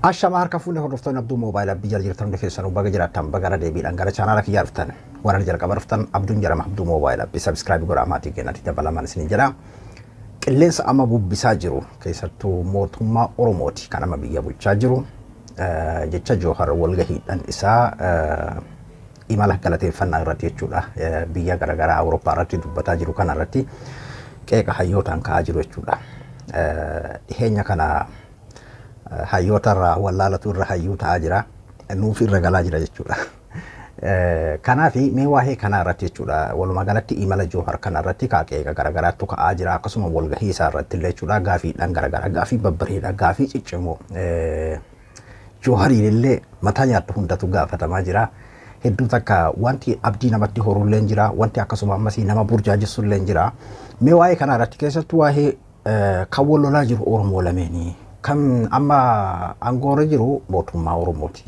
Ashamaa harka fuunee hordoftoonni abduu moobaayilaa biyya jirtan hundi keessanuu baga jiraattan bagara deebiidhaan gara chaanaala kiyyaa dhuftan warra jalqaba dhuftan abduun jedhama abduu moobaayilaa bi sabskraabii godhaa maatii keenyatti dabalamaan isin jedha. Qilleensa amma bubbisaa jiru keessattuu mootummaa Oromooti kan amma biyya bulchaa jiru jecha Joohar walgahiidhaan isaa imala galateeffannaa irratti jechuudha. Biyya garaagaraa Awurooppaa irratti dubbataa jiru kana irratti qeeqa hayyootaan ka'aa jiru jechuudha. Dhiheenya kana hayyoota irraa wallaalatu irra hayyuu ta'aa jira. Nuuf irra galaa jira jechuudha. Kanaaf mee waa'ee kanaa irratti jechuudha. Walumaa galatti imala Joohar kana irratti qeeqa garaagaraatu ka'aa jira. Akkasuma walgahii isaa irratti illee jechuudha. Gaafiidhaan garaagaraa gaafii babbareedaa gaafii ciccimoo Joohariin illee mataa nyaattu hundatu gaafatamaa jira. Hedduu takka wanti abdii namatti horullee jira. Wanti akkasuma ammasii nama burjaajessullee jira. Mee waa'ee kanaa irratti keessattuu waa'ee kan wal lolaa jiru Oromoo lameenii. kan amma aangoorra jiru mootummaa Oromooti.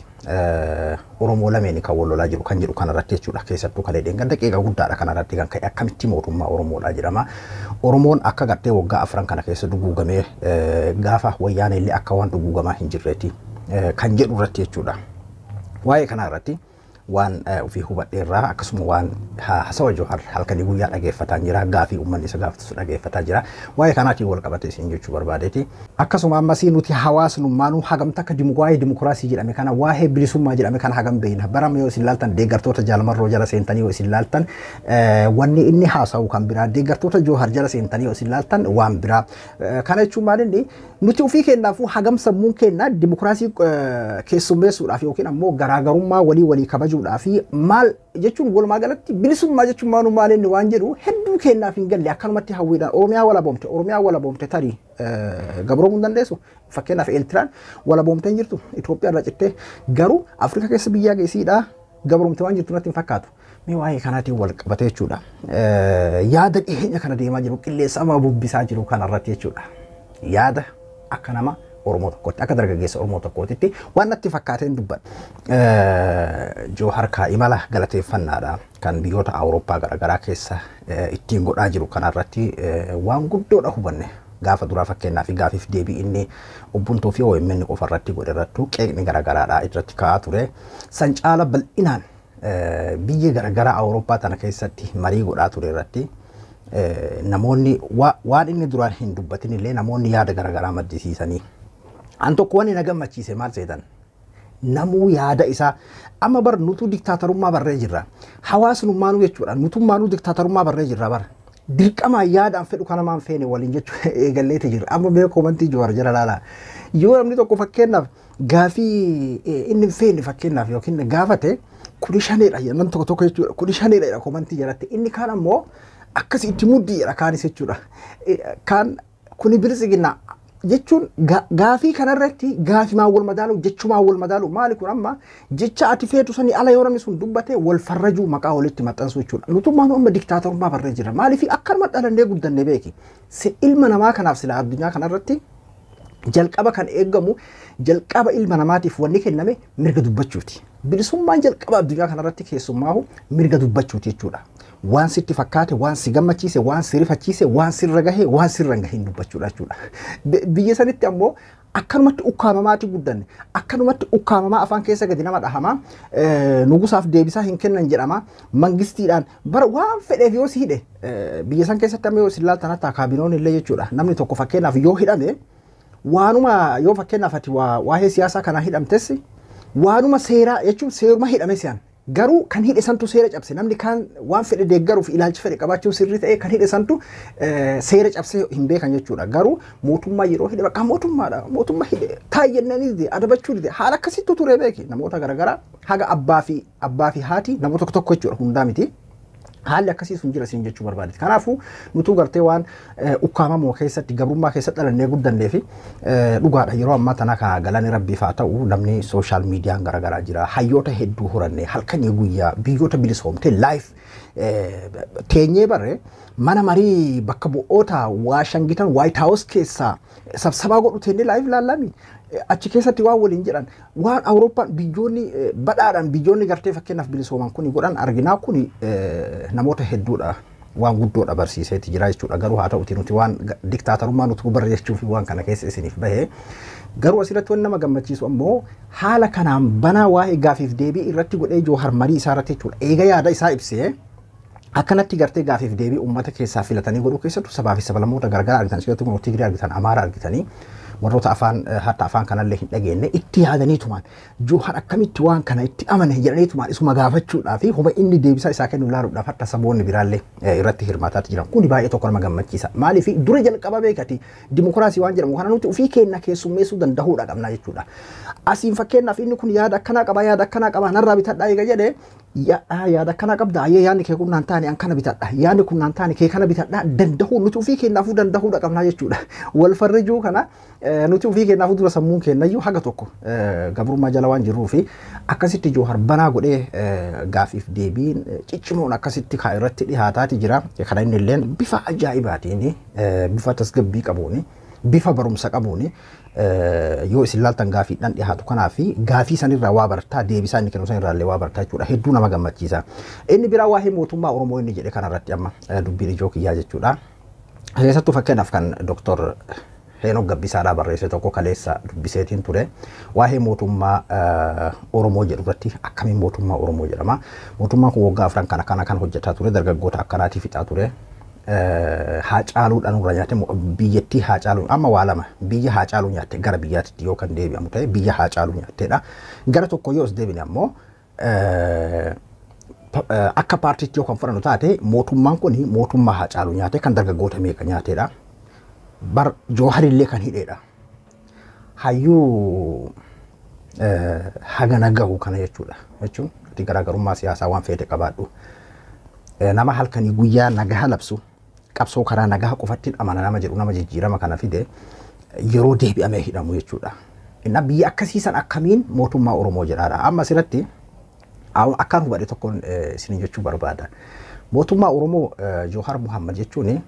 Oromoo lameenii kan wal lolaa jiru kan jedhu kanarratti jechuudha. Keessattuu kan dheedheen ganda qeeqa guddaadha kanarratti kan ka'e akkamitti mootummaa Oromoodha jedhama. Oromoon akka gartee waggaa afran kana keessa duguugamee gaafa wayyaana illee akka waan duguugamaa hin jirreeti kan jedhu irratti jechuudha. Waa'ee kanarratti waan ofii hubadheerraa akkasuma waan hasawa Joohar halkanii guyyaa dhageeffataa jira gaafii uummanni isa gaafatu dhageeffataa jira waa'ee kanaatiin wal qabate isin jechuu barbaadeeti. Akkasuma ammasii nuti hawaasnummaanuu hagamta akka waa'ee dimokiraasii jedhame kana waa'ee bilisummaa jedhame kana hagam beeyna barama yoo isin laaltan deeggartoota jaalmarroo jala seentanii yoo isin laaltan wanni inni haasa'u kan biraa deeggartoota Joohar jala seentanii yoo isin laaltan waan biraa kana jechuun maalinni nuti ofii keenyaafuu hagam sammuun keenya dimokiraasii keessummeessuudhaaf yookiin ammoo garaagarummaa walii walii kabajuudhaaf maal jechuun walumaa galatti bilisummaa jechuun maanu maalinni waan jedhu hedduu keenyaaf hin galle akkanumatti hawwiidhaan Oromiyaa walaboomte Oromiyaa walaboomte tarii gabroomuu hin dandeessu fakkeenyaaf Eeltiraan walaboomtee hin jirtu Itoophiyaa irraa cittee garuu Afrikaa keessa biyyaa geessiidhaa gabroomte waan jirtu natti hin fakkaatu. Mee waa'ee kanaatiin wal qabate jechuudha. Yaada dhiyeenya kana deemaa jiru qilleensa amma bubbisaa jiru kanarratti jechuudha. Yaada akka nama Oromoo tokkotti akka dargaggeessa Oromoo tokkootitti waan natti fakkaateen dubbadha. Joohar kaa imala galateeffannaadha kan biyyoota Awurooppaa garaagaraa keessa ittiin godhaa jiru kanarratti waan guddoodha hubanne. Gaafa duraa fakkeenyaa fi gaafiif deebii inni obbuntuu fi OMN qofa irratti godhe irrattuu qeeqni garaagaraadha irratti ka'aa ture. San caala bal'inaan biyya garaagaraa Awurooppaa tana keessatti marii godhaa ture irratti namoonni waan inni duraan hin dubbatin illee namoonni yaada garaagaraa maddisiisanii. An tokko waan na gammachiise maal seetan namuu yaada isaa amma bar nutu diktaatarummaa barree jirra. Hawaasnummaanuu jechuudha nutummaanuu diktaatarummaa barree jirra bara. Dirqamaan yaadaan fedhu kana maan feene waliin jechuudha eegalleeti jira. Amma mee koomantii Joowar jala laala. Yoo namni tokko fakkeenyaaf gaafii inni hin feene fakkeenyaaf yookiin gaafate kuni shaneedha namni tokko tokko jechuudha kuni shaneedha koomantii jalatti inni kaan ammoo akkasi itti muddii jedha kaanis jechuudha. Kaan kuni bilisiginna jechuun gaafii kanarratti gaafimaan wal madaalu jechumaan wal madaalu maali kun amma jecha ati feetu sanii ala yoo namni sun dubbate wal farrajuu maqaa walitti maxxansuu jechuudha. Nutummaan amma diktaatarummaa barree jira maaliif akkanuma dhalannee guddannee beeki. Si ilma namaa kanaaf sila addunyaa kanarratti jalqaba kan eegamu jalqaba ilma namaatiif wanni kenname mirga dubbachuuti. Bilisummaan jalqaba addunyaa kanarratti keessummaahu mirga dubbachuuti jechuudha. waan sitti fakkaate, waan si gammachiise, waan si rifachiise, waan sirra gahe, waan sirra hin gahin dubbachuudha jechuudha. Biyya sanitti ammoo akkanumatti ukkaamamaati guddanne, akkanumatti ukkaamamaa afaan keessa gadi nama dhahama, nugusaaf deebisaa hin kennan jedhama, mangistiidhaan bara waan fedheef yoo si hidhe biyya san keessatti amma yoo si ilaaltan hatta kaabinoon illee jechuudha. Namni tokko fakkeenyaaf yoo hidhame waanuma yoo fakkeenyaaf ati waa'ee siyaasaa kanaa hidhamtes waanuma seeraa jechuun seeruma hidhame si'an garuu kan hidhe santu seera cabse namni kaan waan fedhe deeggaruuf ilaalcha fedhe qabaachuun sirrii ta'e kan hidhe santu seera cabsee hin beekan jechuudha garuu mootummaa yeroo hidhe bakka mootummaadha mootummaa hidhe taayyannanii adabachuu dide haala akkasitti ture beeki namoota garaagaraa haga abbaa fi abbaa fi haati namoota tokko tokko jechuudha hundaa miti. Haalli akkasii sun jira siin jechuu barbaadeeti. Kanaafuu nutuu gartee waan ukkaamamoo keessatti gabrummaa keessatti dhalannee guddannee fi dhugaadha yeroo ammaa tana kan galanii rabbiif haa ta'u namni sooshaal miidiyaan garaagaraa jira. Hayyoota hedduu horannee halkanii guyyaa biyyoota bilisoomte laayif teenyee barree mana marii bakka bu'oota waashangitan waayit haawus keessaa sabsabaa godhu teennee laayif ilaallami. achi keessatti waan waliin jedhan waan awurooppaan biyyoonni badhaadhaan biyyoonni gartee fakkeenyaaf bilisooman kuni godhan arginaa kuni namoota hedduudha waan guddoodha barsiiseeti jira jechuudha garuu haa ta'uti nuti waan diktaatarummaa nuti barre jechuuf waan kana keessa isiniif bahe garuu asirratti wanti nama gammachiisu ammoo haala kanaan banaa waa'ee gaafiif deebii irratti godhee joohar marii isaa irratti jechuudha eega yaada isaa ibsee akkanatti gartee gaafiif deebii uummata keessaa filatanii godhuu keessattuu sabaa fi sablammoota garagaraa argitan keessattuu kun Tigiree argitan Amaara argitanii warroota afaan hatta afaan kanallee hin dhageenye itti yaadaniitumaan joohar akkamitti waan kana itti amane jedhaniitumaan isuma gaafachuudhaa fi huma inni deebisaa isaa kennu ilaaluudhaaf hatta saboonni biraallee irratti hirmaataatti jiran kuni baay'ee tokko nama gammachiisa maaliif dura jalqaba beekati dimokiraasii waan jedhamu kana nuti ofii keenya keessummeessuu danda'uudha qabna jechuudha asiin fakkeenyaaf inni kun yaada akkanaa qaba yaada akkanaa qaba narraa bitadhaa eega jedhee yaada akkana qabda ayyee yaadni kee kun naan taane an kana bitadha yaadni kun naan taane kee kana bitadha dandahuu nuti ofii keenyaafuu dandahuudha qabnaa jechuudha wal farrijuu kana nuti ofii keenyaafuu dura sammuun keenyayyuu haga tokko gabrummaa jala waan jirruu fi akkasitti joohar banaa godhee gaafiif deebiin ciccimoon akkasitti kaa irratti dhihaataati jira kana inni illee bifa ajaa'ibaatiin bifa tasgabbii qabuuni bifa barumsa qabuuni yoo isin laaltan gaafiidhaan dhiyaatu kanaa fi gaafii sanirraa waa bartaa deebisaa inni kennu sanirraa illee waa bartaa jechuudha hedduu nama gammachiisa. Inni biraa waa'ee mootummaa Oromoo inni jedhe kanarratti amma dubbiin ijoo kiyyaa jechuudha. Keessattuu fakkeenyaaf kan Dooktor Heenok Gabbisaadhaa barreesse tokko kaleessa dubbiseetiin ture waa'ee mootummaa Oromoo jedhu irratti akkamiin mootummaa Oromoo jedhama. Mootummaan kun waggaa afran kana kana kan hojjetaa ture dargaggoota akkanaatii fixaa ture. haa caaluudhaan irra nyaate biyyattii haa caaluu amma waa lama biyya haa caaluu nyaatte gara biyyaatti yoo kan deebi'amu ta'e biyya haa caaluu nyaatteedha. Gara tokko yoo as deebine ammoo akka paartiitti yoo kan fudhannu taate mootummaan kun mootummaa haa caaluu nyaate kan dargaggoota meeqa nyaateedha. Bar jooharillee kan hidheedha. Hayyuu hagana gahu kana jechuudha. Jechuun garaagarummaa siyaasaa waan feete qabaadhu. Nama halkanii guyyaa nagaha labsu qabsoo karaa nagaa qofatti amana nama jedhu nama jijjiirama kana fide yeroo deebi'amee hidhamu jechuudha. Inna biyya akkasiisan akkamiin mootummaa Oromoo jedhaadha. Amma asirratti akkaan hubadhe tokkoon isin jechuu barbaada. Mootummaa Oromoo Joohar Muhammad jechuun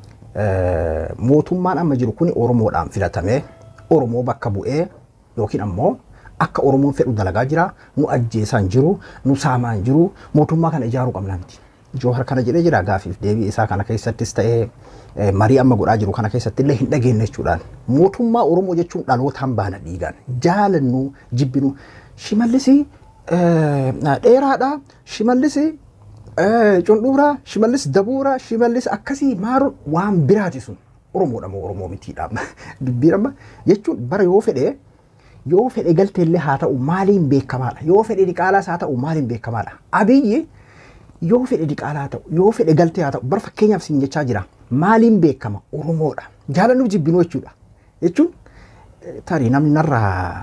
mootummaan amma jiru kun Oromoodhaan filatamee Oromoo bakka bu'ee yookiin ammoo akka Oromoon fedhu dalagaa jira nu ajjeesaan jiru nu saamaan jiru mootummaa kana ijaaruu qabna miti. Joohar kana jedhee jira gaafiif deebii isaa kana keessattis ta'ee marii amma godhaa jiru kana keessatti illee hin dhageenye jechuudhaan. Mootummaa Oromoo jechuun dhalootaan baana dhiigaan jaalannu jibbinu shimallisi dheeraadha shimallisi cundhuuraa shimallis dabuuraa shimallis akkasii maaruun waan biraati sun Oromoodha moo Oromoo mitiidha dubbiin amma jechuun bara yoo fedhee yoo fedhe galteellee haa ta'u maaliin beekamaadha yoo fedhe diqaalaas haa ta'u maaliin beekamaadha abiyyi yoo fedhe diqaalaa haa ta'u yoo fedhe galtee haa ta'u bara fakkeenyaaf siin jechaa jira maaliin beekama oromoodha jaalannuuf jibbinuu jechuudha jechuun tarii namni narraa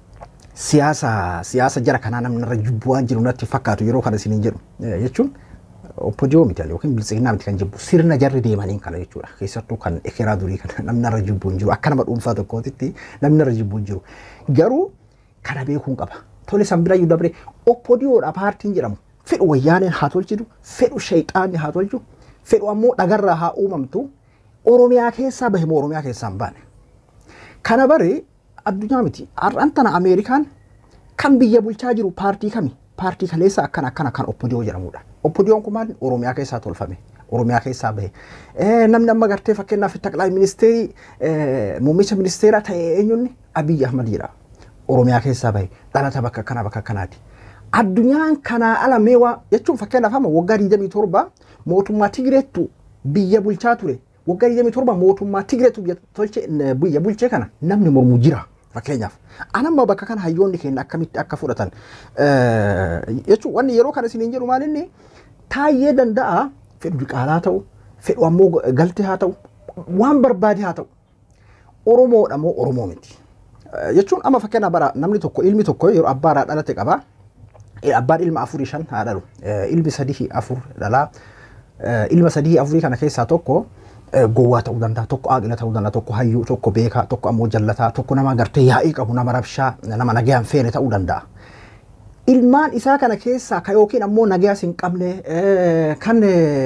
siyaasa siyaasa jara kanaa namni narra jibbuu waan jiru natti fakkaatu yeroo kana siin jedhu jechuun oppodiyoo miti yookiin biltsiginnaa miti kan jibbu sirna jarri deemaniin kana jechuudha keessattuu kan ekeraa durii kana namni narra jibbuu hin jiru akka nama dhuunfaa tokkootitti namni narra jibbuu hin jiru garuu kana beekuun qaba tole san bira iyyuu dabre oppodiyoodha paartiin jedhamu fedhu wayyaaneen haa tolchitu fedhu shayxaanni haa tolchu fedhu ammoo dhagarraa haa uumamtu oromiyaa keessaa bahe moo oromiyaa keessaa hin baane kana bare addunyaa miti har'an tana ameerikaan kan biyya bulchaa jiru paartii kami paartii kaleessa akkana akkana kan oppodiyoo jedhamudha oppodiyoon kun maal oromiyaa keessaa tolfame oromiyaa keessaa bahe namni amma gartee fakkeenyaaf taqlaa ministeerii muummicha ministeeraa ta'e eenyunni abiyyi ahmad jedha oromiyaa keessaa bahe dhalata bakka kanaa bakka kanaati. Addunyaan kanaa ala meewaa jechuun fakkeenyaaf amma waggaa 27 mootummaa Tigireettu biyya bulchaa ture. Waggaa 27 mootummaa Tigireettu biyya bulchee kana namni mormu jira. Fakkeenyaaf anamma bakka kana hayyoonni keenya akkamitti akka fudhatan jechuun wanni yeroo kana isiniin jedhu maal inni taayyee danda'a fedhu diqaalaa ta'u fedhu ammoo galtee haa ta'u waan barbaade haa ta'u Oromoodha moo Oromoo miti. Jechuun amma fakkeenyaaf bara namni tokko ilmi tokko yeroo abbaarraa dhalate qaba. Abbaan ilma afurii shan haa dhalu. Ilmi sadii afur dhalaa. Ilma sadii afurii kana keessaa tokko gowwaa ta'uu danda'a, tokko aaqila ta'uu danda'a, tokko hayyuu, tokko beekaa, tokko ammoo jallataa, tokko nama gartee yaa'ii qabu, nama rabshaa, nama nagayaan feene ta'uu danda'a. Ilmaan isaa kana keessaa ka yookiin ammoo nagayaas hin qabne kan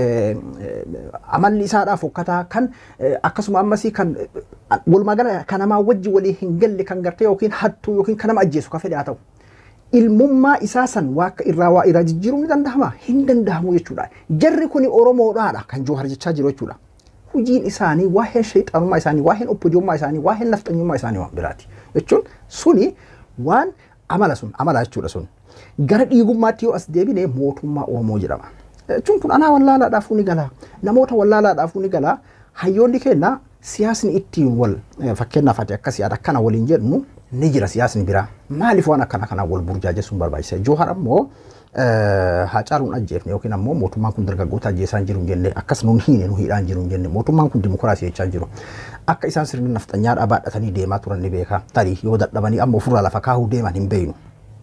amalli isaadhaaf hokkataa kan akkasuma ammasii kan walumaa gala kan namaa wajji walii hin galle kan gartee yookiin hattuu yookiin kan nama ajjeesu ka fedhe haa ta'u. ilmummaa isaa san waa akka irraa waa irraa jijjiiruun ni danda'ama hin danda'amu jechuudha. Jarri kuni Oromoodhaadha kan Joohar jechaa jiru jechuudha. Hojiin isaanii waa'een shayxaanummaa isaanii waa'een obbodiyummaa isaanii waa'een nafxanyummaa isaanii waan biraati jechuun suni waan amala sun amala jechuudha sun. Gara dhiigummaatti yoo as deebine mootummaa Oromoo jedhama. Jechuun kun anaa wallaalaadhaafuu ni gala namoota wallaalaadhaafuu ni gala hayyoonni keenya siyaasni ittiin wal fakkeenyaaf ati akka siyaada akkana waliin jedhu ni jira siyaasni biraa maaliif waan akkana kanaa wal burjaajessuun barbaachisa Joohar ammoo Haacaaluun ajjeefne yookiin ammoo mootummaan kun dargaggoota ajjeesaa hin jiru hin jenne akkas nuun hiine nu hidhaa hin jiru hin jenne mootummaan kun dimokiraasii jechaa jiru akka isaan sirni nafxanyaadhaa baadhatanii deemaa turan ni beeka tarii yoo dadhabanii amma ofirraa lafa kaahuu deeman hin beeynu.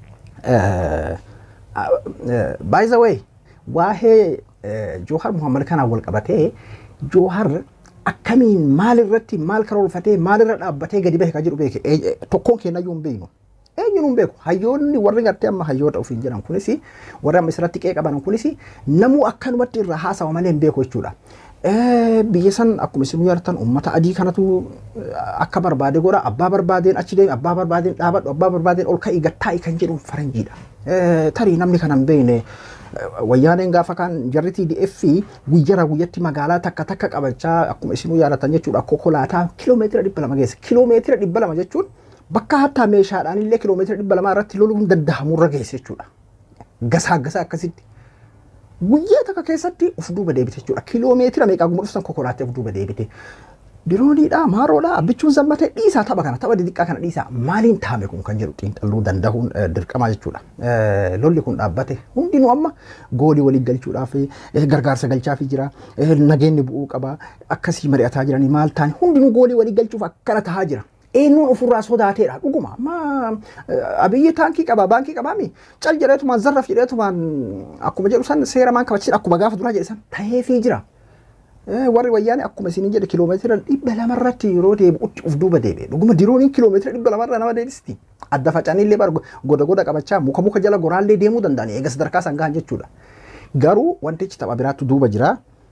By the way waa'ee Joohar Muhammad kanaan wal qabatee Joohar akkamiin maal irratti maal karoorfatee maal irra dhaabbatee gadi bahe ka jedhu beeke tokkoon keenya iyyuu hin beeknu. Eenyuun hin beeku hayyoonni warri gartee amma hayyoota ofiin jedhan kunis warri amma isirratti qe'ee qaban kunis namuu akkanumatti irraa haasawa malee hin beeku jechuudha. Biyya san akkuma isin yaadatan uummata adii kanatu akka barbaade godha abbaa barbaadeen achi deemi abbaa barbaadeen dhaabadhu abbaa barbaadeen ol ka'ii gattaa'i kan jedhu faranjiidha. Tarii namni kana hin beekne wayyaaneen gaafa kan jarri TDF guyyaa guyyatti magaalaa takka takka qabachaa akkuma isinuu yaadatan jechuudha konkolaataa kiloomeetira dhibba lama geessa kiloomeetira dhibba lama jechuun bakka hattaa meeshaadhaan illee kiloomeetira dhibba lamaa irratti loluun danda'amurra geesse jechuudha. Gasaa gasaa akkasitti. Guyyaa takka keessatti of duuba deebite jechuudha. Kiloomeetira meeqaa guma dhufsan konkolaattee of duuba deebite. Dirooniidha, maaroodha, abbichuun zammatee dhiisaa tapha kana tapha xixiqqaa kana dhiisaa maaliin taame kun kan jedhu xiinxalluu danda'uun dirqama jechuudha. Lolli kun dhaabbate hundinuu amma goolii waliin galchuudhaaf gargaarsa galchaafii jira. Nageenyi bu'uu qaba. Akkasii mari'ataa jiranii maal taane hundinuu goolii waliin galchuuf akkana tahaa jira. eenyuun ofirraa sodaateedha dhuguma amma abiyyi taankii qaba baankii qabaami cal jedheetumaan zarraf jedheetumaan akkuma jedhu san seera maan kabachiisan akkuma gaafa duraa jedhe san ta'eefii jira. Warri wayyaane akkuma isin jedhe kiloomeetira dhibba lamarratti yeroo deebi'utti of duuba deebi'e dhuguma dirooniin kiloomeetira dhibba lamarra nama deebisti. Adda facanii illee bara goda goda qabachaa muka muka jala goraallee deemuu danda'ani eega sadarkaa san gahan jechuudha. Garuu wantichi tapha biraatti duuba jira.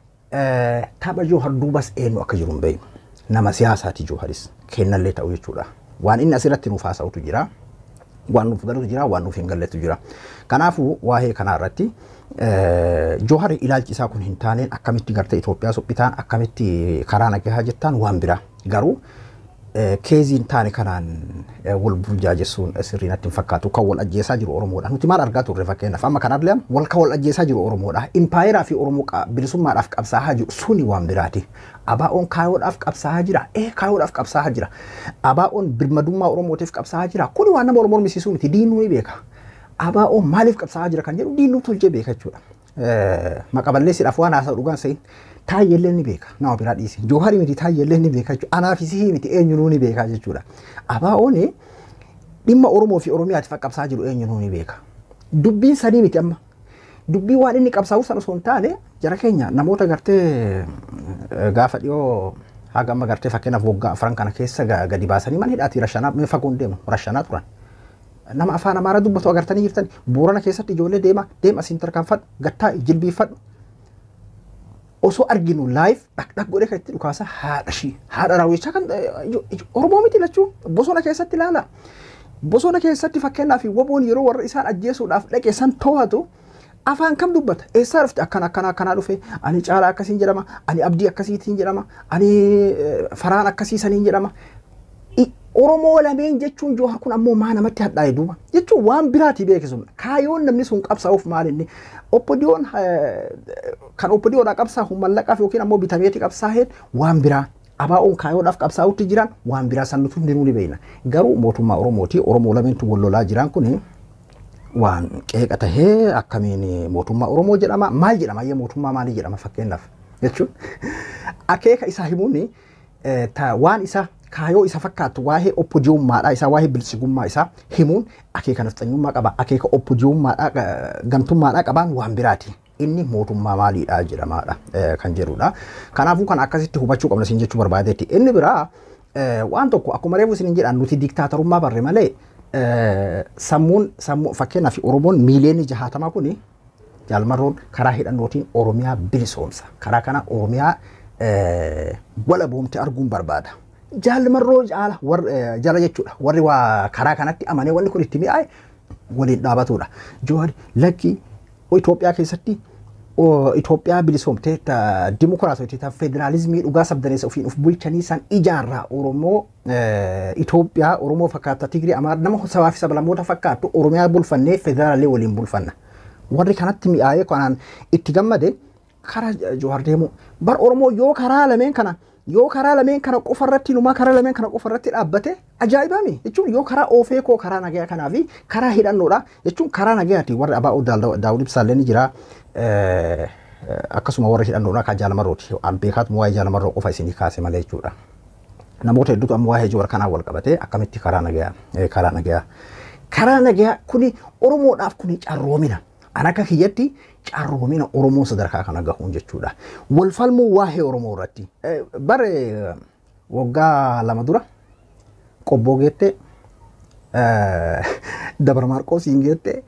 Tapha Joohar duubas eenyu akka jiru hin beeknu. nama siyaasaati Jooharis kennallee ta'u jechuudha. Waan inni asirratti nuuf haasa'utu jira. Waan nuuf galutu jira, waan nuuf hin galletu jira. Kanaafuu waa'ee kanaa irratti Joohar ilaalchi isaa kun hin taaneen akkamitti gartee Itoophiyaa suphitaan akkamitti karaa nagahaa jettaan waan biraa. Garuu keeziin taane kanaan wal burjaajessuun sirrii natti hin fakkaatu kan wal ajjeesaa jiru Oromoodha. Nuti maal argaa turre fakkeenyaaf amma kanarraa wal kan wal ajjeesaa jiru Oromoodha. Impaayeraa fi Oromoo bilisummaadhaaf qabsaa'aa jiru suni waan biraati. Abaa'oon kaayoodhaaf qabsaa'aa jira. Ee kaayoodhaaf qabsaa'aa jira. Abaa'oon birmadummaa Oromootiif qabsaa'aa jira. Kuni waan nama Oromoon misiisuu miti diinuu ni beeka. Abaa'oon maaliif qabsaa'aa jira kan jedhu diinuu tolchee beeka jechuudha. Maqaballeessiidhaaf waan haasa'u dhugaan sa'iin taayyeellee ni beeka nama biraa dhiisi. Jooharii miti taayyeellee ni beeka jechuudha. Anaafis miti eenyunuu ni beeka jechuudha. Abaa'oon dhimma Oromoo fi Oromiyaatiif qabsaa'aa jiru eenyunuu ni beeka. Dubbiin sadii miti amma. Dubbii waan inni qabsaa'u sana osoo hin taane jara keenya namoota gartee gaafa dhiyoo haga amma gartee fakkeenyaaf waggaa afran kana keessa gadi baasanii mana hidhaatii rashanaa mee fagoon deemu rashanaa turan. Nama afaan amaaraa dubbatu agartanii jirtan boorana keessatti ijoollee deema deema asiin tarkaanfadhu gattaa jilbiifadhu. Osoo arginu laayif dhaqdhaq godhee kan itti dhukaasa haadha shii haadha raawwichaa kan Oromoo miti lachuu bosona keessatti ilaala. Bosona keessatti fakkeenyaaf waboon yeroo warra isaan ajjeesuudhaaf dhaqe san to'atu afaan kam dubbata eessaa dhufte akkana akkana akkanaa dhufe ani caalaa akkasiin jedhama ani abdii akkasiitiin jedhama ani faraan akkasiisaniin jedhama Oromoo lameen jechuun Joohar kun ammoo maa namatti hadhaa'e duuba jechuun waan biraati beekisu kaayoon namni sun qabsaa'uuf maal inni oppodiyoon kan oppodiyoodhaa qabsaa'u mallaqaaf yookiin ammoo bitameeti qabsaa'een waan biraa abaa'oon kaayoodhaaf qabsaa'utti jiran waan biraa sannutu hundinuu ni beekna garuu mootummaa Oromooti Oromoo lameentu wal lolaa jiran kuni waan qeeqa tahee akkamiin mootummaa Oromoo jedhama maal jedhama ayyee mootummaa maalii jedhama fakkeenyaaf jechuun akeeka isaa himuun waan isa kaayoo isa fakkaatu waa'ee oppodiyummaadhaa isaa waa'ee bilchigummaa isaa himuun akeeka nafxanyummaa qaba akeeka oppodiyummaadhaa gamtummaadhaa qabaan waan biraati. Inni mootummaa maaliidhaa jedhamaadha kan jedhudha. Kanaafuu kan akkasitti hubachuu qabna isin jechuu barbaadeetti. Inni biraa waan tokko akkuma reefu isin jedhan nuti diktaatarummaa barre malee sammuun sammuu fakkeenyaaf Oromoon miiliyoonni jahaatamaa kuni jaalmarroon karaa hidhannootiin Oromiyaa bilisoomsa. Karaa kana Oromiyaa wala boomte arguun barbaada. Jaalmarroo jala jechuudha. Warri waa karaa kanatti amanee wanni kun itti mi'aaye waliin dhaabatudha. Johaar lakki Itoophiyaa keessatti Itoophiyaa bilisoomtee dimokiraatota ta federaalizimii dhugaa sabdaneessa ofiin of bulchanii san ijaarraa Oromoo Itoophiyaa Oromoo fakkaata Tigrii Amaara nama sabaa fi sablammoota fakkaattu Oromiyaa bulfannee federaalii waliin bulfanna. Warri kanatti mi'aayee kanaan itti gammade karaa Johaar deemu. Bar Oromoo yoo karaa lameen kana yoo karaa lameen kana qofa irratti numaa karaa lameen kana qofa irratti dhaabbate ajaa'ibami jechuun yoo karaa oofee koo karaa nagayaa kanaa fi karaa hidhannoodha jechuun karaa nagayaati warri abaa'oo daawud ibsaallee ni jira akkasuma warri hidhannoodha kan jaalamarrooti an beekaatu waa'ee jaalamarroo qofa isinii kaase malee jechuudha. Namoota hedduutu amma waa'ee joora kanaa wal qabate akkamitti karaa nagayaa karaa nagayaa karaa nagayaa kuni Oromoodhaaf kuni carroomina. An akka kiyyatti carroomina Oromoo sadarkaa kana gahuun jechuudha. Wal falmuu waa'ee Oromoo irratti. Bare waggaa lama dura qobboo geette dabar maarqoosiin geette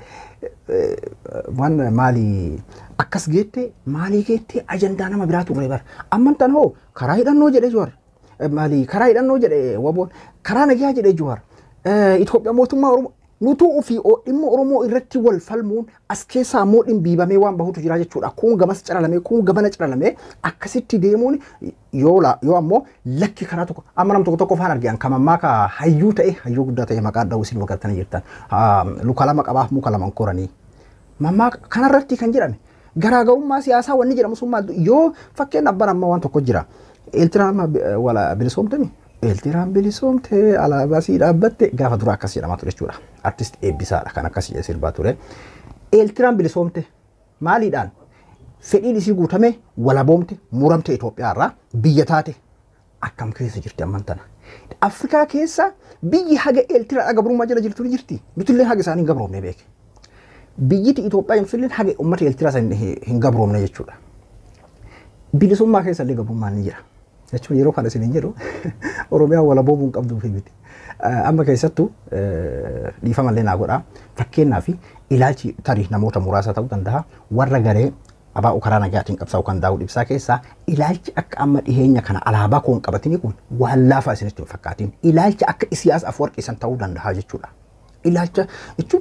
waan maali akkas geette maalii geette ajandaa nama biraa turre bara. Amman tan hoo karaa hidhannoo jedhee juwar. Maali karaa hidhannoo jedhee waboon karaa nagayaa jedhee juwar. Itoophiyaa mootummaa Oromoo nutuu ofii dhimma Oromoo irratti wal falmuun as keessaa immoo dhimbiibamee waan bahutu jira jechuudha. Kun gamas calalamee kun gamana calalamee akkasitti deemuun yoo yoo ammoo lakki karaa tokko amma nam tokko tokko faan argan kan ammaa ka hayyuu ta'e hayyuu guddaa ta'e maqaa dha'uu isin waggattanii jirtan luka lama qabaaf muka lama koranii. Mammaa kanarratti kan jedhame garaagarummaa siyaasaa wanni jedhamu sun maal yoo fakkeenyaaf bara amma waan tokko jira. Eeltiraan wala bilisoomtami. Eeltiraan bilisoomtee alaabaa sii dhaabbatte gaafa dura akkas jedhamaa ture jechuudha. Artist eebbisaadha kan akkas jedhee sirbaa ture. Eeltiraan bilisoomte maaliidhaan fedhiin isii guutame walaboomte muramte Itoophiyaa irraa biyya taate akkam keessa jirti amman tana. Afrikaa keessa biyyi haga eeltiraa gabrummaa jala jirtu ni jirti. Nutullee haga isaanii hin gabroomne beeke. Biyyiti Itoophiyaa jedhamtu haga uummata eeltiraa san hin gabroomne jechuudha. Bilisummaa keessa illee gabrummaan ni jira. jechuun yeroo kana isin jedhu Oromiyaa walaboomuu hin qabduu fi miti. Amma keessattuu dhiifamallee naa godhaa fakkeenyaaf ilaalchi tarii namoota muraasa ta'uu danda'a warra garee abaa'u karaa nagaatiin qabsaa'u kan daawuu ibsaa keessaa ilaalchi akka amma dhiheenya kana alaabaa koon qabatini kun waan laafaa isinitti hin fakkaatin ilaalcha akka Isiyaas Afwarqiisan ta'uu danda'a jechuudha. Ilaalcha jechuun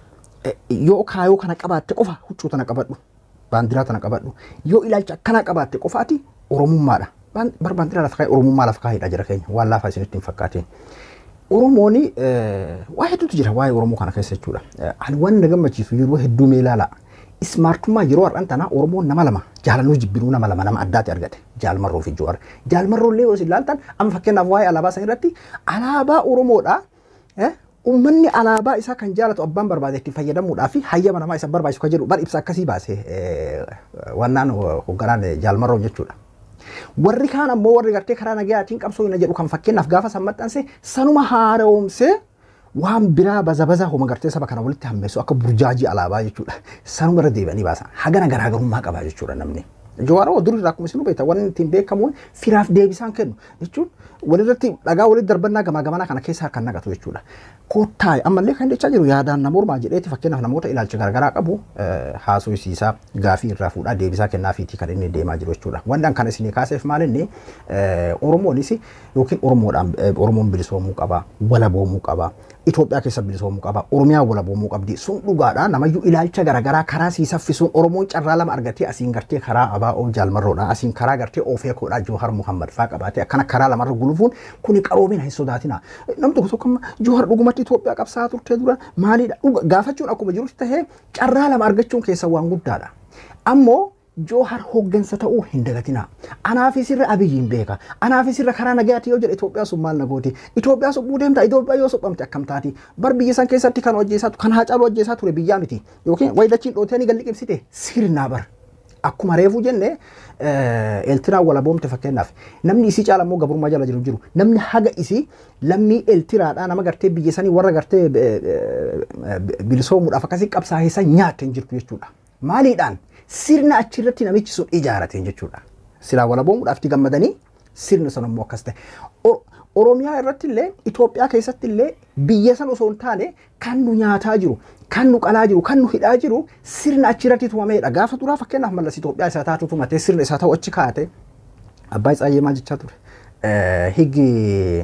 yoo kaayoo kana qabaatte qofa huccuu tana qabadhu baandiraa tana qabadhu yoo ilaalcha akkana qabaatte qofaati Oromummaadha. barbaandiraa lafa kaa'ee Oromummaa lafa kaa'eedha jira keenya waan laafaa isinitti hin fakkaatin. Oromoon waa hedduutu jira waa'ee Oromoo kana keessa jechuudha. Ani waan na gammachiisu yeroo hedduu mee ilaala. Ismaartummaa yeroo har'aan tanaa Oromoon nama lama jaalannoo jibbinuu nama lama nama addaati argate jaalmarroo fi joowar. Jaalmarroo illee yoo isin ilaaltan amma fakkeenyaaf waa'ee alaabaa san irratti alaabaa Oromoodha. Uummanni alaabaa isaa kan jaalatu abbaan barbaade itti fayyadamuudhaa fi hayyama namaa isa barbaachisu kan jedhu bar ibsa akkasii baase wannaan hoogganaan jaalmarroo jechuudha. Warri kaan ammoo warri gartee karaa nagayaatiin qabsoo hin jedhu kan fakkeenyaaf gaafa san maxxanse sanuma haara'oomsee waan biraa baza baza homa gartee saba kana walitti hammeessu akka burjaajii alaabaa jechuudha. Sanuma irra deebi'anii baasan hagana garaagarummaa qaba jechuudha namni. Jawaaroo dur irraa akkuma isin beektan wanni ittiin beekamuun firaaf deebisaan kennu jechuun walirratti dhagaa walitti darbannaa gamaa gamanaa kana keessaa kan naqatu jechuudha. Kottaa ammallee kan jechaa jiru yaadaan nama ormaa jedheeti fakkeenyaaf namoota ilaalcha garaagaraa qabu haasofsiisaa gaafii irraa fuudhaa deebisaa kennaafiitii kan inni deemaa jiru jechuudha. Wanti kan isinii kaaseef maal inni Oromoonis yookiin Oromoodhaan Oromoon bilisoomuu qaba, walaboomuu qaba, Itoophiyaa keessa bilisoomuu qaba, Oromiyaa walaboomuu qabdi. Sun dhugaadha namayyuu ilaalcha garaagaraa karaa sii saffisuun Oromoon carraa lama argatee asiin gartee karaa abaa'oo jaalmarroodha, asiin karaa gartee oofeekoodha Joohar Muhammad faa qabaatee akkana karaa lamarra gulufuun kuni qaroomina hin sodaatina. Namni tokko tokko Joohar dhugumatti Itoophiyaa qabsaa turtee dura maalidha gaafachuun akkuma jirutti tahee carraa lama argachuun keessa waan guddaadha. Ammoo Joohar hooggansa ta'uu hin dagatina. Anaafis irra abiyyiin beeka. Anaafis irra karaa nagayaati yoo jedhe Itoophiyaa sun maal nagooti. Itoophiyaa suphuu deemta. Itoophiyaa yoo suphamte akkam taati. Bar biyya san keessatti kan hojjeessaa kan haacaaluu hojjeessaa ture biyyaa miti. Yookiin waydachiin dhootanii galli qibsite sirnaa bar. Akkuma reefuu jenne eeltiraan walaboomte fakkeenyaaf namni isii caala immoo gabrummaa jala jiru jiru namni haga isii lammii eeltiraadhaa nama gartee biyya sanii warra gartee bilisoomuudhaaf akkasii qabsaa'eessan nyaatte hin jirtu jechuudha. Maaliidhaan sirna achirratti namichi sun ijaarateen jechuudha. Silaa walaboomuudhaaf itti gammadanii sirni sun immoo akkas ta'e. Oromiyaa irratti illee Itoophiyaa keessatti illee biyya san osoo hin taane kan nu nyaataa jiru, kan nu qalaa jiru, kan nu hidhaa jiru sirna achirratti tumameedha. Gaafa duraa fakkeenyaaf mallas Itoophiyaa isaa taatu tumatee sirna isaa ta'u achi kaa'ate abbaa isaa maal jechaa ture. Higgi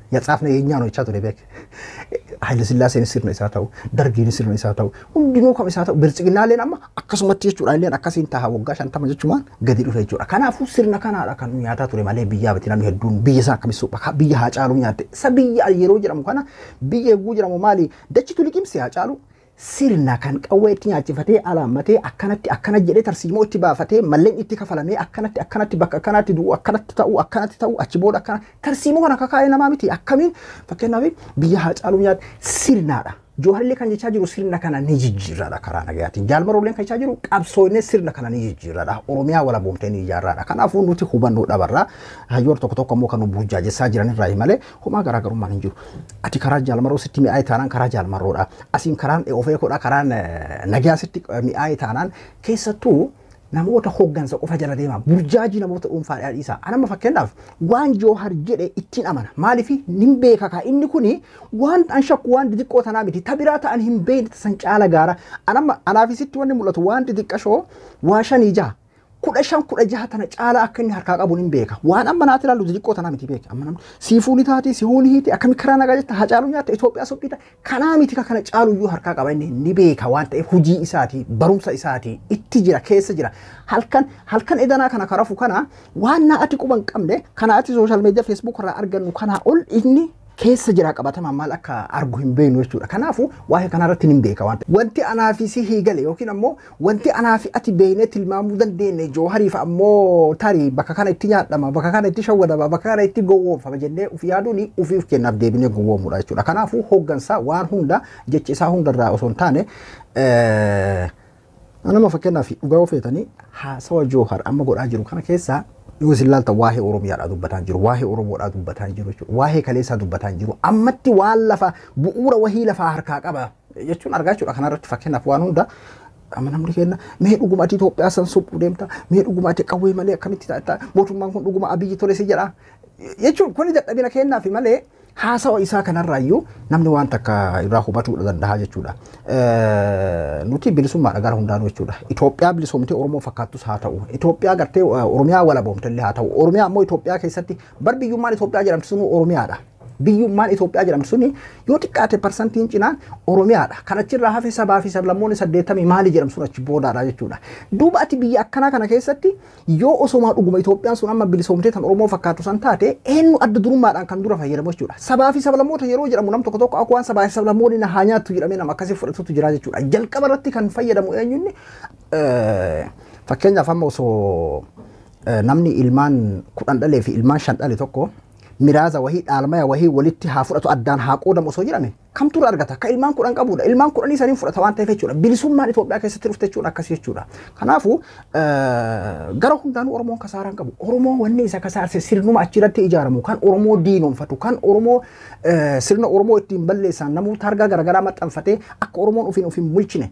Yaatsaafne yeenyaa no jechaa ture beek. Haayile Sillaaseen sirna isaa ta'u, Dargiin sirna isaa ta'u, hundinuu kam isaa ta'u, bilchiginnaaleen amma akkasumatti jechuudha illee akkasiin ta'a waggaa shantama jechuun gadi dhufe jechuudha. Kanaafuu sirna kanaadha kan nu nyaataa ture malee biyyaa biti namni hedduun biyya isaa akkamitti supha biyya haa caalu nyaatte. Isa biyya yeroo jedhamu kana biyya eeguu jedhamu maali dachitu liqimsi haa caalu sirna kan qawwee itti nyaachifatee alaammatee akkanatti akkana jedhee tarsiimoo itti baafatee malleen itti kafalamee akkanatti akkanatti bakka akkanatti du'u akkanatti ta'u akkanatti ta'u achi booda akkana tarsiimoo kana kakaa'ee namaa miti akkamiin fakkeenyaaf biyya haa caaluu nyaate sirnaadha. Joohallee kan jechaa jiru sirna kana ni jijjiirraadha karaa nagayaatiin. Jaalmarooleen kan jechaa jiru qabsoonee sirna kana ni jijjiirraadha. Oromiyaa walaboomtee ni ijaarraadha. Kanaafuu nuti hubannoo dhabarraa hayyoota tokko tokko immoo kan nu burjaajessaa jiran irraa malee homaa garaagarummaan hin jiru. Ati karaa jaalmaroo sitti mi'aayee taanaan karaa jaalmaroodha. Asiin karaan ofeekoodha karaan nagayaa sitti mi'aayee taanaan keessattuu namoota hoggansa qofa jala deema burjaajii namoota dhuunfaadhaa dhiisa anama fakkeenyaaf waan joohar jedhe ittiin amana maaliif nin beeka kaa inni kuni waan an shakku waan xixiqqoo tanaa miti tabiraa ta'an hin beekne san caala gaara anama anaafisitti wanni mul'atu waan xixiqqashoo waa shanii jaha kudha shan kudha jaha tana caalaa akka inni harkaa qabu nin beeka waan amma naati ilaallu xixiqqoo tanaa miti beeka amma namni siifuuni taati sihuuni hiiti akkami karaa nagaa jetta haa caalu nyaatta Itoophiyaa soqqita kanaa miti kana caalu iyyuu harkaa qaba inni ni beeka waan ta'eef hujii isaati barumsa isaati itti jira keessa jira halkan halkan edanaa kana karafu kana waan naa ati quban qabne kana ati sooshaal meediyaa feesbuuk irraa argannu kanaa ol inni keessa jira qabatama maal akka argu hin beeknu jechuudha. Kanaafuu waa'ee kanarratti hin beeka waan Wanti anaafi si hiigale yookiin ammoo wanti anaafi ati beeknee tilmaamuu dandeenye joohariif ammoo tarii bakka kana itti nyaadhama bakka kana itti shawwadama bakka kana itti gowwoomfama jennee uf yaaduun ufiif kennaaf deebinee gowwoomuudha jechuudha. Kanaafuu hooggansaa waan hunda jechi isaa hundarraa osoo hin taane nama fakkeenyaaf dhugaa ofeetanii haasawa joohar amma godhaa jiru kana keessaa yoo isin ilaalta waa'ee Oromiyaadhaa dubbataa jiru, waa'ee Oromoodhaa dubbataa jiru jechuudha, waa'ee kaleessaa dubbataa jiru, ammatti waan lafa bu'uura wahii lafaa harkaa qaba jechuun argaa jechuudha. Kanarratti fakkeenyaaf waan hunda amma namni kenna mee dhuguma ati Itoophiyaa san suphuu deemta, mee dhuguma ati qawwee malee akkamitti taata, mootummaan kun dhuguma abiyyi tole si jedha jechuun kuni dadhabina kennaafi malee haasawa isaa kanarraayyuu namni waan takka irraa hubachuu danda'a jechuudha. Nuti bilisummaadha gara hundaanuu jechuudha. Itoophiyaa bilisoomtee Oromoo fakkaattus haa ta'u. Itoophiyaa gartee Oromiyaa walaboomte illee haa ta'u. Oromiyaa ammoo Itoophiyaa keessatti bar biyyummaan Itoophiyaa jedhamtu sunu Oromiyaadha. Biyyummaan Itoophiyaa jedhamtu suni yoo xiqqaate parsantiin cinaan Oromiyaadha. Kan achirraa hafe sabaa fi sablammoonni saddeettamii maali jedhamu sun achi boodaadha jechuudha. Duuba ati biyya akkanaa kana keessatti yoo osomaa dhuguma Itoophiyaan sun amma bilisoomtee tan Oromoo fakkaatu san taate eenyu adda durummaadhaan kan dura fayyadamu jechuudha. Sabaa fi sablammoota yeroo jedhamu nam tokko tokko akka waan sabaa fi sablammoonni na haa nyaattu jedhamee nama akkasii fudhatutu jira jechuudha. Jalqaba irratti kan fayyadamu eenyunni fakkeenyaaf amma osoo namni ilmaan kudhan dhalee fi ilmaan shan dhale tokko miraaza wahii dhaalmaya wahii walitti haa fudhatu addaan haa qoodamu osoo jedhame kamtu irraa argata ka ilmaan kudhan qabudha ilmaan kudhanii saniin fudhata waan ta'eef jechuudha bilisummaan Itoophiyaa keessatti dhufte jechuudha akkasii jechuudha kanaafuu gara hundaanuu Oromoon kasaaraan qabu Oromoo wanni isa kasaarse sirnuma achirratti ijaaramu kan Oromoo diinoomfatu kan Oromoo sirna Oromoo ittiin balleessan namoota hargaa garaagaraa maxxanfatee akka Oromoon ofiin ofiin bulchine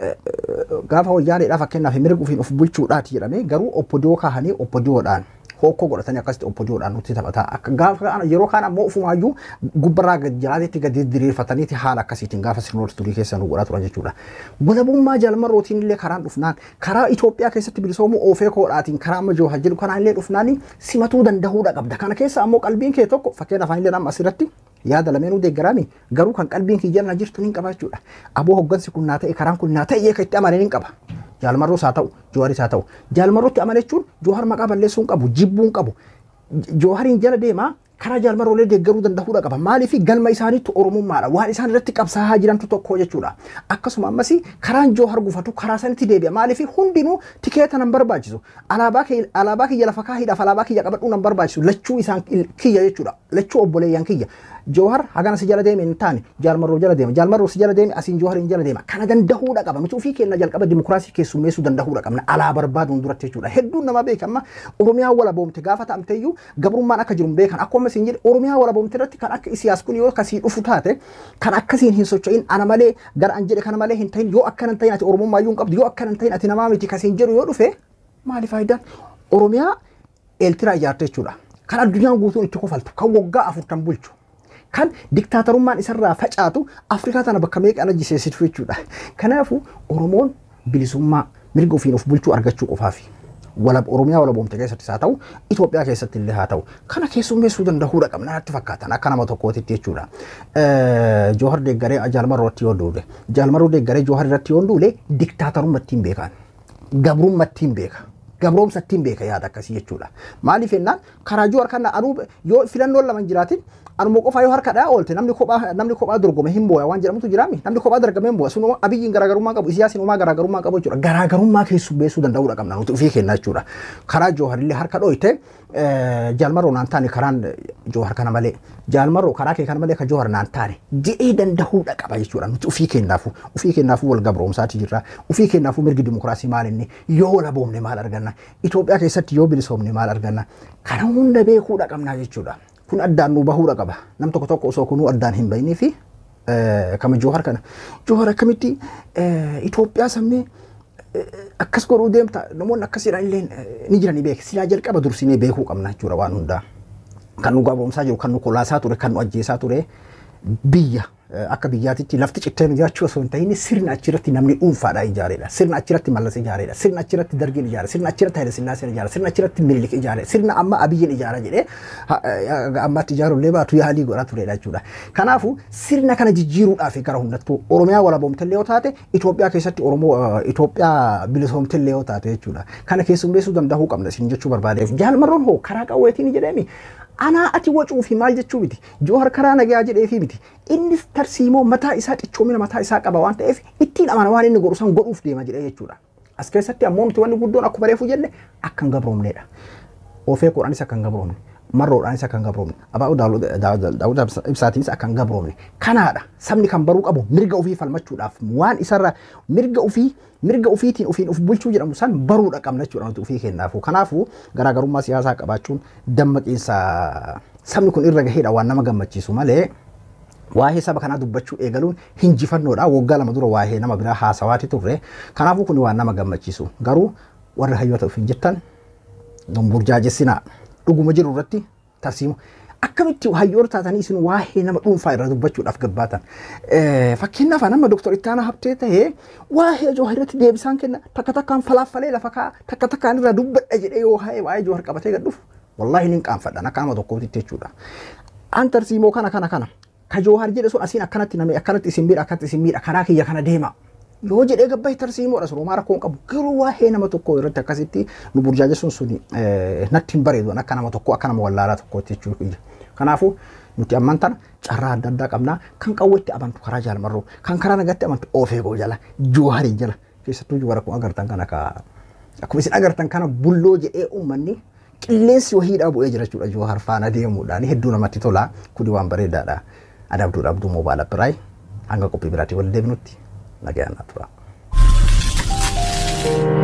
gaafa wayyaaneedhaa fakkeenyaaf mirga ofiin of bulchuudhaati jedhamee garuu oppodiyoo kaahanii oppodiyoodhaan hokkoo godhatanii akkasitti oppodiyoodhaan nutti taphataa akka gaafa yeroo kaan ammoo ofumaayyuu gubbarraa gad jalaatitti gadi diriirfataniiti haala akkasiitiin gaafa sirnoota turii keessa nu godhaa turan jechuudha. Walabummaa jaalmarrootiin illee karaan dhufnaan karaa Itoophiyaa keessatti bilisoomuu oofee koodhaatiin karaa amma jooha jedhu kanaan illee dhufnaan simatuu danda'uudha qabda. Kana keessa ammoo qalbiin kee tokko fakkeenya afaan illee amma asirratti yaada lameenuu deeggaraami garuu kan qalbiin kiyya na jirtu ni qaba jechuudha. Aboo hoggansi kun naa ta'e karaan kun naa ta'e eeka itti amanee ni qaba. Jaalmarroos haa ta'u, Jooharis haa ta'u. Jaalmarrootti amane jechuun Joohar maqaa balleessuu hin qabu, jibbuu hin qabu. Joohariin jala deemaa karaa jaalmarroolee deeggaruu danda'uudha qaba. Maaliif galma isaaniitu Oromummaadha. Waan isaan irratti qabsaa'aa jirantu tokko jechuudha. Akkasuma ammas karaan Joohar gufatu karaa sanitti deebi'a. Maaliif hundinuu tikeeta nan barbaachisu. Alaabaa kiyya lafa kaahiidhaaf alaabaa kiyya qabadhuu nan barbaachisu. Lachuu isaan kiyya jechuudha. Lachuu obboleeyyan kiyya. Joohar hagana si jala deeme hin taane jaalmarroo jala deema. Jaalmarroo si jala deeme asiin Joohar hin jala deema. Kana danda'uudha qaba. Nuti ofii keenya jalqaba dimokiraasii keessummeessuu danda'uudha qabna. Alaa barbaaduun duratti jechuudha. Hedduun nama beekama. Oromiyaa walaboomte gaafa ta'amteeyyuu gabrummaan akka jiru beekan. Akkuma isin jedhe Oromiyaa walaboomte irratti kan akka Isiyaas kun yoo kasii dhufu taate kan akkasiin hin socho'in ana malee gara an jedhe kana malee hin ta'in yoo akkana hin ta'in ati Oromummaayyuu hin qabdu yoo akkana hin ta'in ati namaa miti kasiin jedhu yoo dhufe maali faayidaan? Oromiyaa eeltiraa ijaarte jechuudha. Kan addunyaan guutuun itti kofaltu kan waggaa afurtan bulchu. kan diktaatarummaan isarraa facaatu Afrikaa tana bakka meeqa ajjeesitu jechuudha. Kanaafuu Oromoon bilisummaa mirga ofiin of bulchuu argachuu qofaafi. walab Oromiyaa walaboomte keessattis haa ta'u Itoophiyaa keessatti illee haa ta'u kana keessummeessuu danda'uudha qabna natti fakkaatan akka nama tokkootitti jechuudha. Joohar deeggaree jaalmaroo irratti yoo duule jaalmaroo deeggaree Joohar irratti yoo duule diktaatarummaa ittiin beekan gabrummaa ittiin beeka. Gabroomsa ittiin beeka yaada akkasii jechuudha. Maaliif jennaan karaa Joohar kana anuu yoo filannoon lama hin jiraatin anuma qofaa yoo harka dhaa oolte namni kophaa namni kophaa dorgome hin boo'a waan jedhamutu jiraami namni kophaa dorgome hin boo'a sunuma abiyyiin garaagarummaa qabu isiyaasiin uumaa garaagarummaa qabu jechuudha garaagarummaa keessummeessuu danda'uudha qabna nuti ofii kennaa jechuudha karaa jooharillee harka dhoyte jaalmaroo naan taane karaan joohar kana malee jaalmaroo karaa kee kana malee ka joohar naan taane jedhee danda'uudha qaba jechuudha nuti ofii kennaafu ofii kennaafu wal gabroomsaati jirra ofii kennaafu mirgi dimokiraasii maal inni yoo laboomne maal arganna Itoophiyaa keessatti yoo bilisoomne maal arganna kana hunda beekuudha qabnaa jechuudha. kun addaan nu bahuudha qaba. Nam tokko tokko osoo kunuu addaan hin bahinii fi kama Joohar kana. Joohar akkamitti Itoophiyaa sammee akkas godhuu deemta namoonni akkasiidhaan illee ni jiranii beeku. Silaa jalqaba dursinee beekuu qabna jechuudha waan hundaa. Kan nu gabaabumsaa jiru, kan nu kolaasaa ture, kan nu ajjeesaa ture biyya akka biyyaatitti lafti cittee nu jiraachuu osoo hin ta'in sirna achirratti namni dhuunfaadhaa ijaareedha. Sirna achirratti mallas ijaareedha. Sirna achirratti dargiin ijaare. Sirna achirratti Haile Sillaaseen ijaare. Sirna achirratti Minilik ijaare. Sirna amma Abiyyiin ijaara jedhee ammatti ijaarullee baatu yaalii godhaa turedha jechuudha. Kanaafuu sirna kana jijjiiruudhaaf gara hundattuu Oromiyaa walaboomtellee yoo taate Itoophiyaa keessatti Oromoo Itoophiyaa bilisoomtellee yoo taate jechuudha. Kana keessummeessuu danda'uu qabna isin jechuu barbaadeef. Jaalmarroon hoo karaa qawweetiin jedheemi anaa ati wacuu fi maal jechuu miti joohar karaa nagaa jedhee fi miti innis tarsiimoo mataa isaa cichoomina mataa isaa qaba waan ta'eef ittiin amana waan inni godhu san godhuuf deema jedhee jechuudha. As keessatti ammoo nuti wanni guddoon akkuma reefu jenne akka hin gabroomnedha. Ofee koodhaanis akka hin gabroomne. Marroodhaanis akka hin gabroomne. Abaa'uu daawwita ibsaatiinis akka hin gabroomne. Kanaadha sabni kan baruu qabu mirga ofii falmachuudhaaf waan isarra mirga ofii mirga ofiitiin ofiin of bulchuu jedhamu san baruudha qabna jechuudha nuti ofii kennaafu. Kanaafuu garaagarummaa siyaasaa qabaachuun dammaqiinsa sabni kun irra gaheedha waan nama gammachiisu malee waa'ee saba kanaa dubbachuu eegaluun hinjifannoodha. Waggaa lama dura waa'ee nama biraa haasawaati turre. Kanaafuu kun waan nama gammachiisu. Garuu warra hayyoota ofiin jettan burjaajessinaa dhuguma jiru irratti tarsiimu. akkamitti hayyoota taatanii isin waa'ee nama dhuunfaa irra dubbachuudhaaf gabbaatan. Fakkeenyaaf nama doktor Ittaanaa Habtee ta'ee waa'ee Jooharitti deebisaan kenna takka takkaan falaaffalee lafa kaa takka takkaan irra dubbadha jedhee yoo waa'ee Joohar qabatee gad dhufu wallaahi ni qaanfadhan akka nama tokkootti jechuudha. An tarsiimoo kana kana kana ka Joohar jedhe sun asiin akkanatti namni akkanatti isin miidha akkanatti isin miidha karaa kiyya kana deema. yoo jedhee gabbaa'e tarsiimoodha sun homaa rakkoo hin qabu garuu waa'ee nama tokkoo irratti akkasitti nu burjaajessuun sun natti hin bareedu akka nama tokkoo akka nama wallaalaa tokkootti jechuudha. Kanaafuu nuti amman tana carraa adda addaa qabnaa kan qawwetti amantu karaa jaalmarroo kan karaa nagatti amantu oofeegoo jala jooharii jala keessattuu joowara kun agartan kana ka akkuma isin agartan kana bulloo jedhee uummanni qilleensi wahiidhaa bu'ee jira jechuudha joohar faana deemuudhaan hedduu namatti tola kuni waan bareedaadha. Adabduu dhabduu moobaala biraay hanga qophii biraatii wal deebinutti nagayaan tura.